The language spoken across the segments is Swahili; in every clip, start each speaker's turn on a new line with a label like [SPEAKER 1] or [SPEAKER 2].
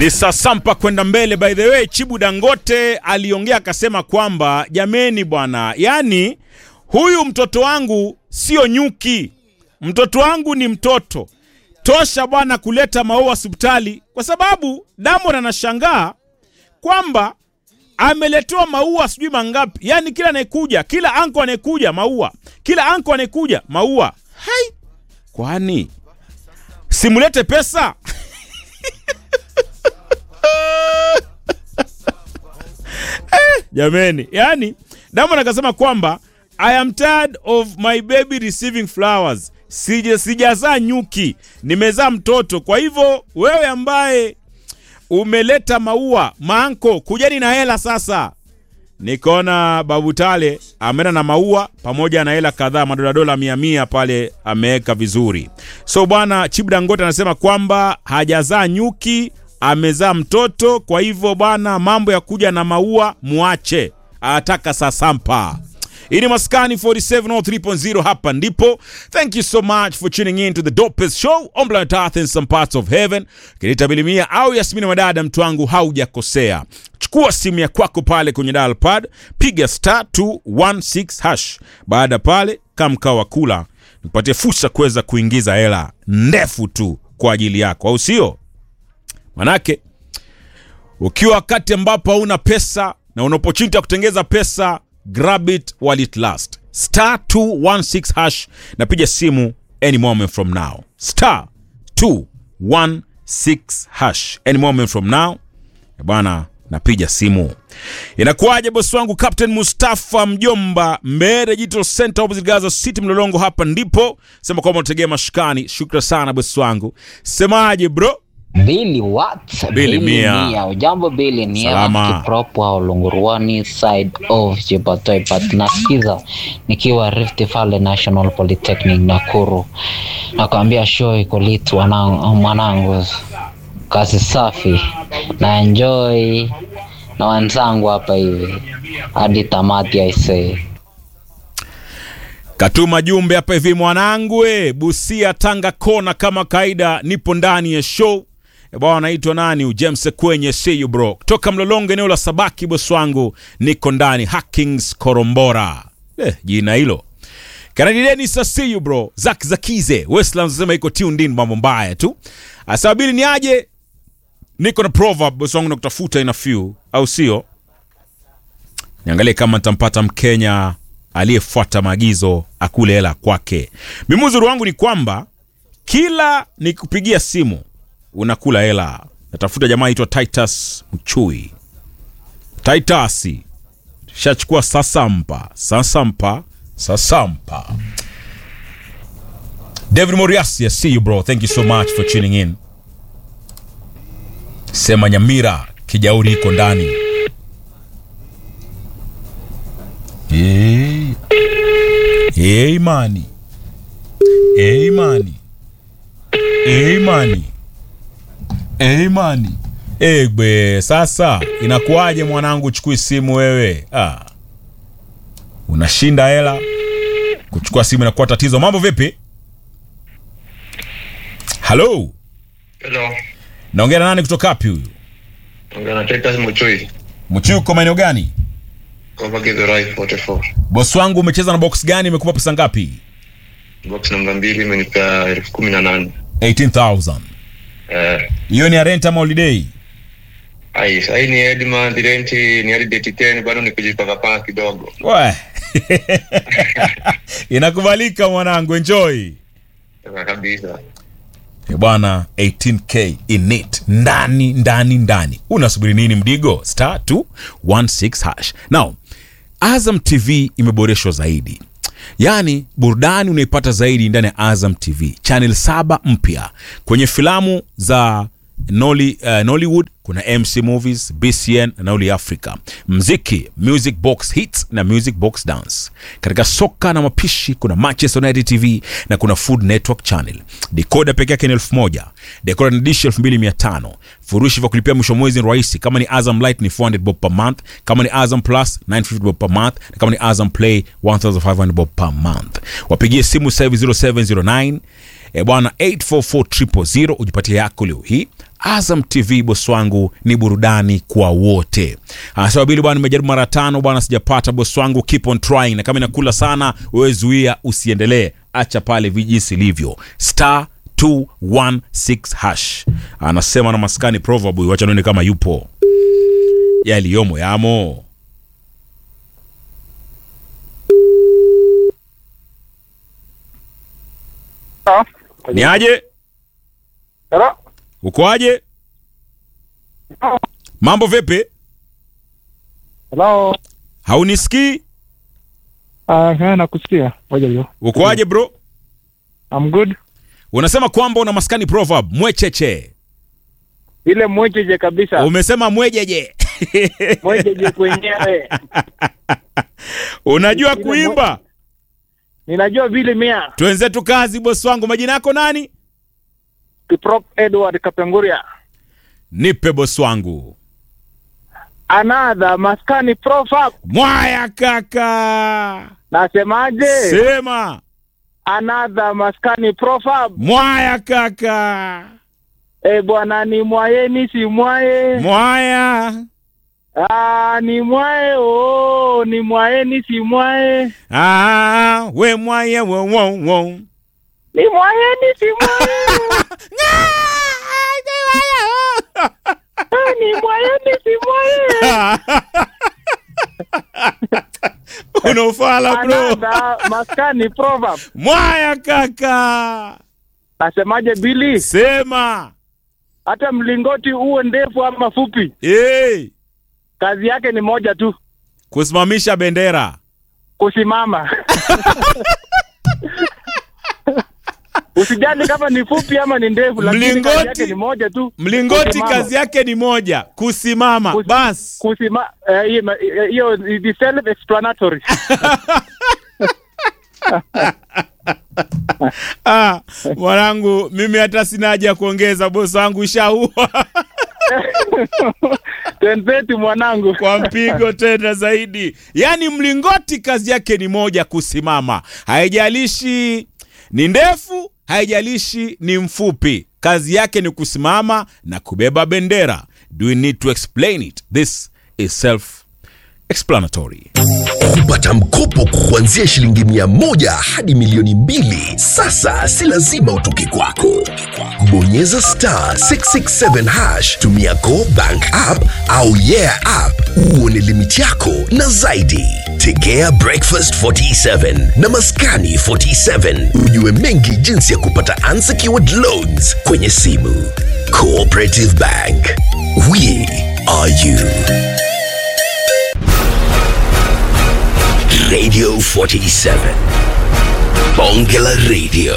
[SPEAKER 1] Ni sasampa kwenda mbele. By the way, Chibu Dangote aliongea akasema kwamba jameni bwana, yani huyu mtoto wangu sio nyuki, mtoto wangu ni mtoto tosha bwana kuleta maua hospitali, kwa sababu Diamond anashangaa kwamba ameletewa maua sijui mangapi, yani kila anayekuja, kila anko anayekuja maua, kila anko anayekuja maua. Hai, kwani simulete pesa? Eh, jameni, yani Diamond akasema kwamba I am tired of my baby receiving flowers. Sija sijazaa nyuki, nimezaa mtoto. Kwa hivyo wewe ambaye umeleta maua manko, kujeni na hela sasa. Nikaona Babu Tale ameenda na maua pamoja na hela kadhaa, madola dola mia mia pale ameweka vizuri. So bwana Chibu Dangote anasema kwamba hajazaa nyuki, amezaa mtoto. Kwa hivyo bwana, mambo ya kuja na maua muache, anataka sasampa. Hii ni Maskani 4703.0 hapa ndipo. Thank you so much for tuning in to the dopest show on planet Earth in some parts of heaven. Kinita Bilimia au Yasmini Madada, mtu wangu haujakosea. Chukua simu ya kwako pale kwenye dial pad, piga star 216 hash. Baada pale kama mkao wa kula, nipatie fursa kuweza kuingiza hela ndefu tu kwa ajili yako, au sio? Manake ukiwa wakati ambapo hauna pesa na una opportunity ya kutengeza pesa grab it while it last star 216 hash napiga simu any moment from now star 216 hash any moment from now Eh bwana napiga simu inakuwaje bosi wangu captain mustafa mjomba mbere digital center opposite gaza city mlolongo hapa ndipo sema kwamba unategea mashikani shukra sana bosi wangu semaje bro
[SPEAKER 2] Billy what?
[SPEAKER 1] Billy Mia.
[SPEAKER 2] Ujambo Billy ni
[SPEAKER 1] Salama.
[SPEAKER 2] Evans Kiprop wa Ulunguruani side of Jipatoi but nasikiza nikiwa Rift Valley National Polytechnic Nakuru. Nakwambia show iko lit wanangu, mwanangu. Kazi safi na enjoy na wenzangu hapa hivi hadi tamati I say.
[SPEAKER 1] Katuma jumbe hapa hivi mwanangu, e, Busia Tanga kona kama kaida, nipo ndani ya show E bwana, anaitwa nani? James kwenye see you bro, kutoka Mlolongo eneo la Sabaki, bosi wangu, niko ndani Hackings Korombora. Eh, jina hilo Kanadi Dennis I see you bro. Zak Zakize Westlands anasema iko tuned in, mambo mbaya tu. Asabili ni aje? Niko na proverb bosi wangu nakutafuta ina few, au sio? Niangalie kama nitampata Mkenya aliyefuata maagizo akule hela kwake. Mimi uzuri wangu ni kwamba kila nikupigia simu unakula hela. Natafuta jamaa aitwa Titus Mchui. Titus shachukua sasampa, sasampa, sasampa. David Moriasi, I see you bro. Thank you so much for tuning in. Sema Nyamira, Kijauri iko ndani. Hey. Hey, mani. Hey, mani. Hey, mani. Hey, mani. Egbe, sasa inakuwaje mwanangu, chukui simu wewe? Ah. Unashinda hela, kuchukua simu inakuwa tatizo. Mambo vipi? Halo,
[SPEAKER 3] Hello.
[SPEAKER 1] naongea na nani kutoka wapi huyu?
[SPEAKER 3] Ongea na Titus Muchui.
[SPEAKER 1] Mchiu, uko maeneo gani?
[SPEAKER 3] Cover Githurai 44.
[SPEAKER 1] Bosi wangu umecheza na box gani? Imekupa pesa ngapi?
[SPEAKER 3] Box namba mbili imenipea elfu kumi na nane.
[SPEAKER 1] 18000
[SPEAKER 3] Eh,
[SPEAKER 1] hiyo ni ya rent ama holiday?
[SPEAKER 3] ai, sahii ni Edmond rent ni hadi date 10 bado ni kujipaka paka kidogo.
[SPEAKER 1] We. Inakubalika mwanangu, enjoy.
[SPEAKER 3] Sasa kabisa.
[SPEAKER 1] Eh, bwana 18k in it ndani ndani ndani unasubiri nini mdigo star 216 hash now azam tv imeboreshwa zaidi yaani burudani unaipata zaidi ndani ya azam tv channel saba mpya kwenye filamu za Nolly, uh, nollywood kuna mc movies bcn na noli africa mziki music box hits na music box dance katika soka na mapishi kuna manchester united tv na kuna food network channel dekoda peke yake ni elfu moja dekoda na dishi elfu mbili mia tano furushi vya kulipia mwisho wa mwezi ni rahisi kama ni azam light ni 400 bob per month kama ni azam plus 950 bob per month na kama ni azam play 1500 bob per month wapigie simu sasa hivi 0709 e bwana 844000 ujipatie yako leo hii Azam TV bosi wangu ni burudani kwa wote. Anasema Bili bwana, nimejaribu mara tano bwana, sijapata bosi wangu, keep on trying, na kama inakula sana wewe zuia, usiendelee, acha pale vijisi ilivyo star 216 hash. Anasema na maskani proverb, wacha nione kama yupo yaliyomo yamo. Ni aje?
[SPEAKER 4] Hello?
[SPEAKER 1] Uko aje? Mambo vipi?
[SPEAKER 4] Hello?
[SPEAKER 1] Haunisikii?
[SPEAKER 4] Uh, nakusikia. Ngoja hiyo.
[SPEAKER 1] Uko aje bro?
[SPEAKER 4] I'm good.
[SPEAKER 1] Unasema kwamba una maskani proverb mwecheche.
[SPEAKER 4] Ile mwejeje kabisa.
[SPEAKER 1] Umesema mwejeje.
[SPEAKER 4] Mwejeje kwenyewe.
[SPEAKER 1] Unajua
[SPEAKER 4] Ile
[SPEAKER 1] kuimba?
[SPEAKER 4] Ninajua vile mia.
[SPEAKER 1] Twenzetu kazi bosi wangu. Majina yako nani?
[SPEAKER 4] Kiprop Edward Kapenguria.
[SPEAKER 1] Nipe bosi wangu.
[SPEAKER 4] Another maskani profab.
[SPEAKER 1] Mwaya kaka.
[SPEAKER 4] Nasemaje?
[SPEAKER 1] Sema.
[SPEAKER 4] Another maskani profab.
[SPEAKER 1] Mwaya kaka.
[SPEAKER 4] Eh, bwana ni mwayeni si mwaye.
[SPEAKER 1] Mwaya.
[SPEAKER 4] Ah, ni mwaye oh, ni mwayeni si mwaye.
[SPEAKER 1] Ah, we mwaya wo wo wo.
[SPEAKER 4] Ni mwayeni si mwaye. Ah, ni mwayeni si mwaye.
[SPEAKER 1] Unaufala bro.
[SPEAKER 4] Another maskani proverb.
[SPEAKER 1] Mwaya kaka.
[SPEAKER 4] Nasemaje Bili?
[SPEAKER 1] Sema.
[SPEAKER 4] Hata mlingoti uwe ndefu ama fupi,
[SPEAKER 1] Hey.
[SPEAKER 4] kazi yake ni moja tu,
[SPEAKER 1] Kusimamisha bendera.
[SPEAKER 4] kusimama. Usijali kama ni fupi ama ni ndefu, lakini kazi
[SPEAKER 1] Mlingoti-
[SPEAKER 4] yake ni moja tu.
[SPEAKER 1] Mlingoti
[SPEAKER 4] kusimama.
[SPEAKER 1] kazi yake ni moja, kusimama.
[SPEAKER 4] Kus-
[SPEAKER 1] Bas.
[SPEAKER 4] Kusima eh, hiyo ma- eh, hiyo ni self explanatory.
[SPEAKER 1] Ah, mwanangu mimi hata sina haja ya kuongeza, bosi wangu shaua
[SPEAKER 4] Twenzetu mwanangu.
[SPEAKER 1] kwa mpigo tena zaidi. Yaani mlingoti kazi yake ni moja, kusimama. Haijalishi ni ndefu, haijalishi ni mfupi, kazi yake ni kusimama na kubeba bendera. Do we need to explain it? This is self explanatory.
[SPEAKER 5] kupata mkopo kuanzia shilingi mia moja hadi milioni mbili sasa si lazima utoke kwako bonyeza star 667 hash tumia go bank app au yeah app uone limiti yako na zaidi tegea breakfast 47 na maskani 47 ujue mengi jinsi ya kupata unsecured loans kwenye simu cooperative bank we are you Radio 47. Bongela Radio.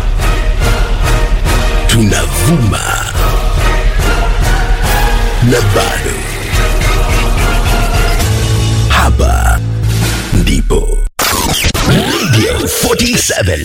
[SPEAKER 5] Tunavuma. Na bado. Hapa ndipo. Radio 47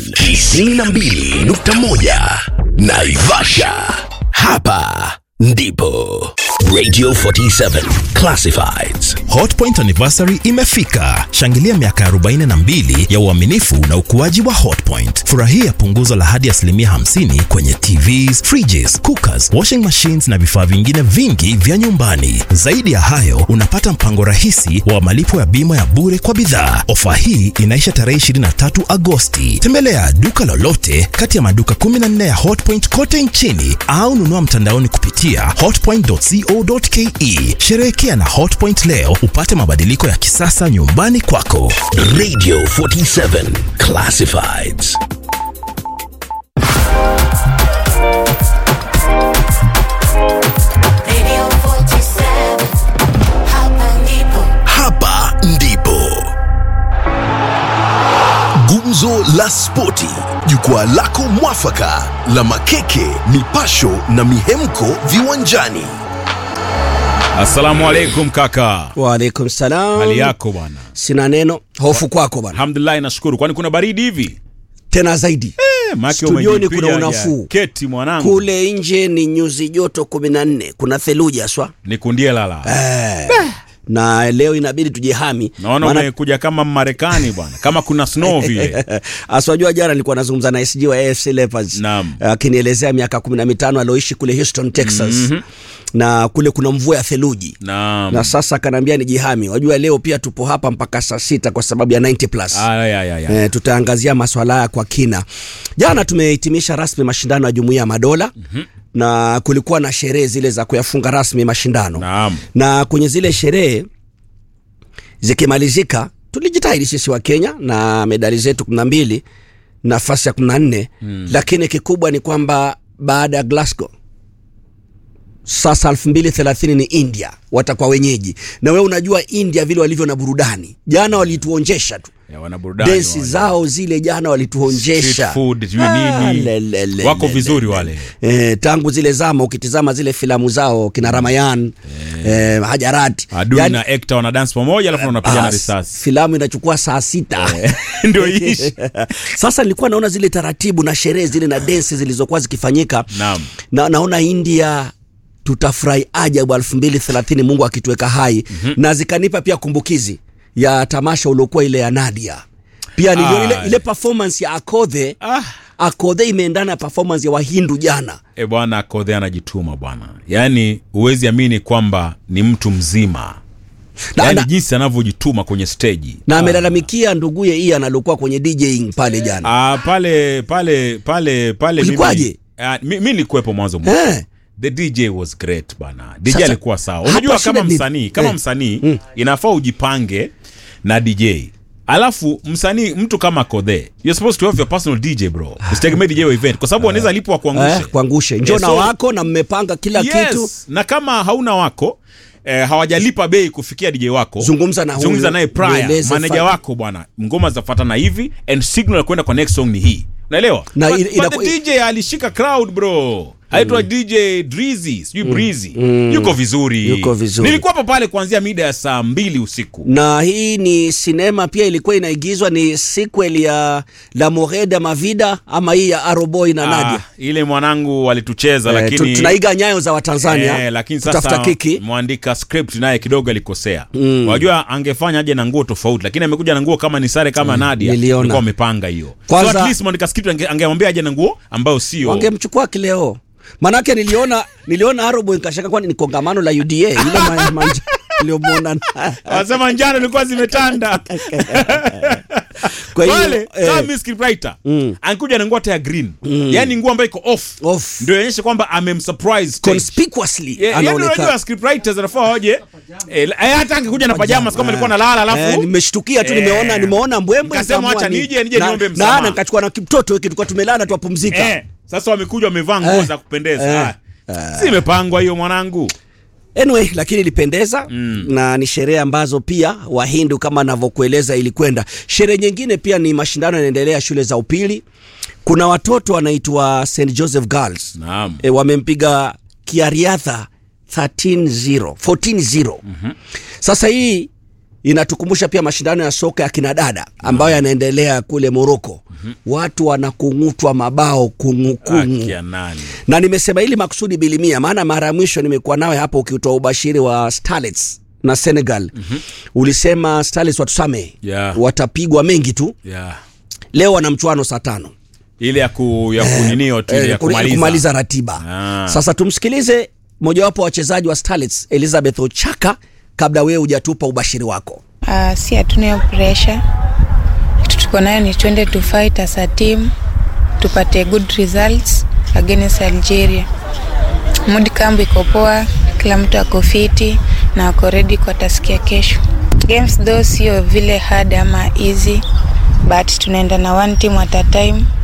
[SPEAKER 5] 92.1 Naivasha. Hapa ndipo. Radio 47 Classifieds.
[SPEAKER 6] Hotpoint anniversary imefika. Shangilia miaka 42 ya uaminifu na ukuaji wa Hotpoint. Furahia punguzo la hadi asilimia 50 kwenye TVs, fridges, cookers, washing machines na vifaa vingine vingi vya nyumbani. Zaidi ya hayo, unapata mpango rahisi wa malipo ya bima ya bure kwa bidhaa. Ofa hii inaisha tarehe 23 Agosti. Tembelea duka lolote kati ya maduka 14 ya Hotpoint kote nchini au nunua mtandaoni kupitia hotpoint.co.ke. Sherehekea na Hotpoint leo upate mabadiliko ya kisasa nyumbani kwako.
[SPEAKER 5] Radio 47 Classifieds.
[SPEAKER 7] Radio 47, hapa ndipo.
[SPEAKER 5] Hapa ndipo gumzo la spoti, jukwaa lako mwafaka la makeke, mipasho na mihemko viwanjani.
[SPEAKER 1] Assalamu alaikum kaka,
[SPEAKER 8] Waalaikum salam.
[SPEAKER 1] hali yako bwana?
[SPEAKER 8] Sina neno, hofu kwako bwana,
[SPEAKER 1] Alhamdulillah, nashukuru. Kwani kuna baridi hivi?
[SPEAKER 8] tena zaidi
[SPEAKER 1] Eh, maana
[SPEAKER 8] Studioni
[SPEAKER 1] umejipiga
[SPEAKER 8] kuna
[SPEAKER 1] ja-
[SPEAKER 8] unafuu.
[SPEAKER 1] Keti mwanangu,
[SPEAKER 8] kule nje ni nyuzi joto kumi na nne kuna theluji haswa
[SPEAKER 1] nikundie lala.
[SPEAKER 8] eh, na leo inabidi tujihami
[SPEAKER 1] naona
[SPEAKER 8] Maana-
[SPEAKER 1] umekuja kama Marekani bwana, kama kuna snow vile.
[SPEAKER 8] aswajua jana nilikuwa nazungumza na SG wa AFC Leopards
[SPEAKER 1] Naam.
[SPEAKER 8] akinielezea miaka kumi na mitano alioishi kule Houston Texas na kule kuna mvua ya theluji
[SPEAKER 1] Naam.
[SPEAKER 8] na sasa akaniambia ni jihami wajua leo pia tupo hapa mpaka saa sita kwa sababu ya 90 plus
[SPEAKER 1] Ah, ya, ya, ya.
[SPEAKER 8] E, tutaangazia maswala haya kwa kina. Jana tumehitimisha rasmi mashindano ya Jumuiya ya Madola mm-hmm. na kulikuwa na sherehe zile za kuyafunga rasmi mashindano
[SPEAKER 1] Naam.
[SPEAKER 8] na kwenye zile sherehe zikimalizika, tulijitahidi sisi wa Kenya na medali zetu kumi na mbili nafasi ya kumi na nne mm. lakini kikubwa ni kwamba baada ya Glasgow sasa elfu mbili thelathini ni India watakuwa wenyeji, na wewe unajua India vile walivyo na burudani. Jana walituonjesha tu
[SPEAKER 1] Ya, wana burudani
[SPEAKER 8] densi
[SPEAKER 1] wale.
[SPEAKER 8] zao zile jana walituonjesha
[SPEAKER 1] Street food, sijui
[SPEAKER 8] Ah,
[SPEAKER 1] nini.
[SPEAKER 8] le, le, le,
[SPEAKER 1] Wako
[SPEAKER 8] le,
[SPEAKER 1] vizuri
[SPEAKER 8] le, le.
[SPEAKER 1] wale.
[SPEAKER 8] Eh, tangu zile zama ukitizama zile filamu zao kina Ramayan eh, Hajarat
[SPEAKER 1] Adui
[SPEAKER 8] Yaani,
[SPEAKER 1] na Ekta wana dance pamoja alafu wanapigana
[SPEAKER 8] ah,
[SPEAKER 1] risasi.
[SPEAKER 8] filamu inachukua saa sita
[SPEAKER 1] Ndio ishi.
[SPEAKER 8] sasa nilikuwa naona zile taratibu na sherehe zile na densi zilizokuwa zikifanyika
[SPEAKER 1] Naam.
[SPEAKER 8] na, naona India tutafurahi ajabu elfu mbili thelathini Mungu akituweka hai mm-hmm. na zikanipa pia kumbukizi ya tamasha uliokuwa ile ya Nadia pia niliona
[SPEAKER 1] Ah.
[SPEAKER 8] ile, ile performance ya Akodhe
[SPEAKER 1] Ah.
[SPEAKER 8] Akodhe imeendana na performance ya Wahindu jana
[SPEAKER 1] E bwana, Kodhe anajituma bwana, yaani huwezi amini kwamba ni mtu mzima
[SPEAKER 8] na,
[SPEAKER 1] yaani
[SPEAKER 8] na,
[SPEAKER 1] jinsi anavyojituma kwenye steji
[SPEAKER 8] na amelalamikia nduguye Ian aliokuwa kwenye DJing pale jana
[SPEAKER 1] Ah, pale pale pale pale
[SPEAKER 8] Ulikuwaje?
[SPEAKER 1] mimi- ah, mi mi nilikuwepo mwanzo mwisho
[SPEAKER 8] Eh.
[SPEAKER 1] the dj was great bana dj
[SPEAKER 8] Sasa,
[SPEAKER 1] alikuwa sawa
[SPEAKER 8] hapa
[SPEAKER 1] unajua
[SPEAKER 8] shida
[SPEAKER 1] kama
[SPEAKER 8] ni-
[SPEAKER 1] msanii kama
[SPEAKER 8] eh.
[SPEAKER 1] msanii inafaa ujipange na dj alafu msanii mtu kama kodhe you're supposed to have your personal dj bro usitegemee dj wa event kwa sababu wanaweza lipwa kuangushe
[SPEAKER 8] eh, kuangushe njoo
[SPEAKER 1] Eh,
[SPEAKER 8] na
[SPEAKER 1] so-
[SPEAKER 8] wako na mmepanga kila
[SPEAKER 1] yes.
[SPEAKER 8] kitu
[SPEAKER 1] na kama hauna wako eh, hawajalipa bei kufikia dj wako
[SPEAKER 8] Zungumza na huyu,
[SPEAKER 1] zungumza naye prior
[SPEAKER 8] mweleze
[SPEAKER 1] maneja
[SPEAKER 8] fa-
[SPEAKER 1] wako bwana ngoma zitafuatana hivi and signal ya kwenda kwa next song ni hii unaelewa
[SPEAKER 8] Na
[SPEAKER 1] But-
[SPEAKER 8] ina-
[SPEAKER 1] but
[SPEAKER 8] inaku-
[SPEAKER 1] the dj alishika crowd bro aitwa dj drizy sijui breezy yuko vizuri
[SPEAKER 8] Yuko vizuri.
[SPEAKER 1] nilikuwa hapa pale kuanzia mida ya saa mbili usiku
[SPEAKER 8] na hii ni sinema pia ilikuwa inaigizwa ni sequel ya La Moreda Mavida ama hii ya Aroboy na Nadia
[SPEAKER 1] Ah, ile mwanangu walitucheza
[SPEAKER 8] Eh, tu-
[SPEAKER 1] lakini
[SPEAKER 8] tunaiga nyayo za Watanzania
[SPEAKER 1] Eh, lakini
[SPEAKER 8] kutafuta
[SPEAKER 1] sasa
[SPEAKER 8] kiki
[SPEAKER 1] mwandika script naye kidogo alikosea mm. wajua angefanya aje na nguo tofauti lakini amekuja na nguo kama ni sare kama Nadia
[SPEAKER 8] niliona.
[SPEAKER 1] alikuwa amepanga hiyo
[SPEAKER 8] Kwanza-
[SPEAKER 1] so at least mwandika script ange- angemwambia aje na nguo ambayo sio
[SPEAKER 8] wangemchukua kileo manake niliona niliona Aroboy nikashaka kwani ni kongamano la UDA ile ma- manja niliyomwona na-
[SPEAKER 1] wanasema njano ilikuwa zimetanda
[SPEAKER 8] kwa hiyo
[SPEAKER 1] pale
[SPEAKER 8] eh,
[SPEAKER 1] kama mi scriptwriter ankuja na nguo hata ya green yani nguo ambayo iko off
[SPEAKER 8] Off.
[SPEAKER 1] ndio ionyeshe kwamba amemsurprise stage.
[SPEAKER 8] conspicuously
[SPEAKER 1] Yeah, yani
[SPEAKER 8] anaonekana
[SPEAKER 1] unajua scriptwriters anafaa waje eh, eh, hata angekuja na pajamas kama alikuwa nalala
[SPEAKER 8] Eh,
[SPEAKER 1] alafu
[SPEAKER 8] nimeshtukia tu
[SPEAKER 1] Eh.
[SPEAKER 8] nimeona nimeona mbwembwe
[SPEAKER 1] Nikasema
[SPEAKER 8] nikaamua
[SPEAKER 1] acha
[SPEAKER 8] ni-
[SPEAKER 1] nije, nije
[SPEAKER 8] na-
[SPEAKER 1] niombe
[SPEAKER 8] na-
[SPEAKER 1] msamaha.
[SPEAKER 8] na nikachukua na mtoto wiki tulikuwa tumelala tuwapumzika
[SPEAKER 1] eh, sasa wamekuja wamevaa nguo
[SPEAKER 8] Eh.
[SPEAKER 1] za kupendeza
[SPEAKER 8] Eh.
[SPEAKER 1] Ah, si imepangwa hiyo mwanangu
[SPEAKER 8] anyway lakini ilipendeza mm. na ni sherehe ambazo pia wahindu kama anavyokueleza ilikwenda sherehe nyingine pia ni mashindano yanaendelea shule za upili kuna watoto wanaitwa st joseph girls
[SPEAKER 1] Naam.
[SPEAKER 8] e, wamempiga kiariadha 13-0 14-0 mm-hmm. sasa hii inatukumbusha pia mashindano ya soka ya kinadada ambayo yanaendelea kule moroko mm-hmm. watu wanakung'utwa mabao kungukungu
[SPEAKER 1] Akia nani
[SPEAKER 8] na nimesema hili makusudi bilimia maana mara ya mwisho nimekuwa nawe hapo ukitoa ubashiri wa starlets na senegal mm-hmm. ulisema starlets watusame
[SPEAKER 1] Yeah.
[SPEAKER 8] watapigwa mengi tu
[SPEAKER 1] yeah.
[SPEAKER 8] leo wana mchuano saa tano
[SPEAKER 1] ile ya ku ya kuninio tu ile
[SPEAKER 8] eh,
[SPEAKER 1] ya
[SPEAKER 8] kuli-
[SPEAKER 1] kumaliza,
[SPEAKER 8] kumaliza ratiba
[SPEAKER 1] Ah.
[SPEAKER 8] sasa tumsikilize mojawapo wa wachezaji wa starlets elizabeth ochaka kabla wewe hujatupa ubashiri wako
[SPEAKER 9] Uh, si hatuna hiyo pressure. Kitu tuko nayo ni twende to fight as a team tupate good results against Algeria. Mood camp iko poa, kila mtu ako fiti na ako ready kwa task ya kesho. Games though sio vile hard ama easy but tunaenda na one team at a time